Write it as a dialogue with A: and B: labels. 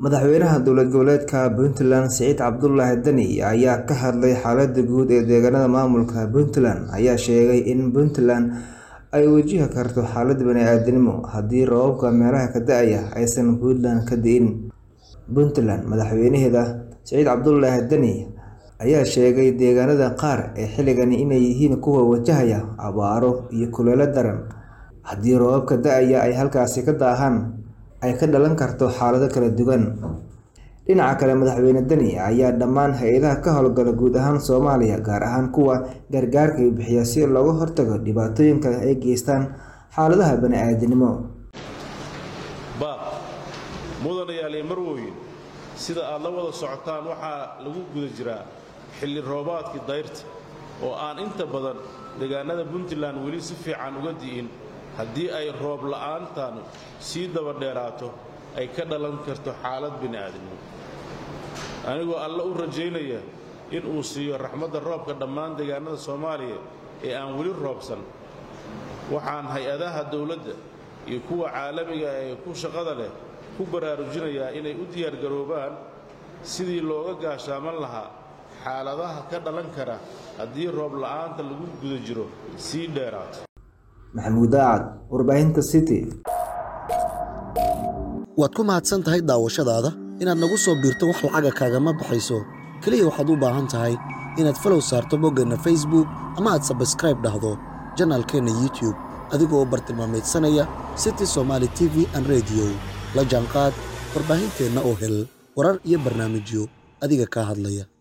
A: Madaxweynaha dowlad goboleedka Puntland Siciid Cabdullaahi Dani ayaa ka hadlay xaaladda guud ee deegaanada maamulka Puntland ayaa sheegay in Puntland ay wajihi karto xaalad bani'aadamnimo haddii roobabka meelaha ka da'aya aysan Puntland ka di'in. Puntland madaxweynaheeda Siciid Cabdullaahi Dani ayaa sheegay deegaanada qaar ee xilligan inay yihiin kuwa wajahaya abaaro iyo kulayl daran haddii roobabka da'aya ay halkaasi ka daahaan ay ka dhalan karto xaalado kala duwan. Dhinaca kale madaxweyne Dani ayaa dhammaan hay'adaha ka howlgala guud ahaan Soomaaliya gaar ahaan kuwa gargaarka bixiya si looga hortago dhibaatooyinka ay geystaan xaaladaha bani'aadamnimo.
B: baaq mudanayaal iyo marwooyin sida aad la wada socotaan waxaa lagu guda jiraa xilli roobaadkii dayrta oo aan inta badan deegaanada puntland weli si fiican uga di'in haddii ay roob la'aantan sii daba dheeraato ay ka dhalan karto xaalad bini'aadamnimo anigoo alle u rajaynaya in uu siiyo raxmadda roobka dhammaan deegaanada soomaaliya ee aan weli roobsan waxaan hay-adaha dowladda iyo kuwa caalamiga ee ku shaqada leh ku baraarujinayaa inay u diyaargaroobaan sidii looga gaashaaman lahaa xaaladaha ka dhalan kara haddii roob la'aanta lagu guda jiro sii dheeraato
A: Maxamuud Daacad, Warbaahinta City.
C: waad ku mahadsan tahay daawashadaada inaad nagu soo biirto wax lacaga kaagama baxayso keliya waxaad u baahan tahay inaad falow saarto boggeenna facebook ama aad sabskraib dhahdo janaalkeenna youtube adigoo u bartilmaamaydsanaya city somaali t v an rediyo la jaanqaad warbaahinteenna oo hel warar iyo barnaamijyo adiga kaa hadlaya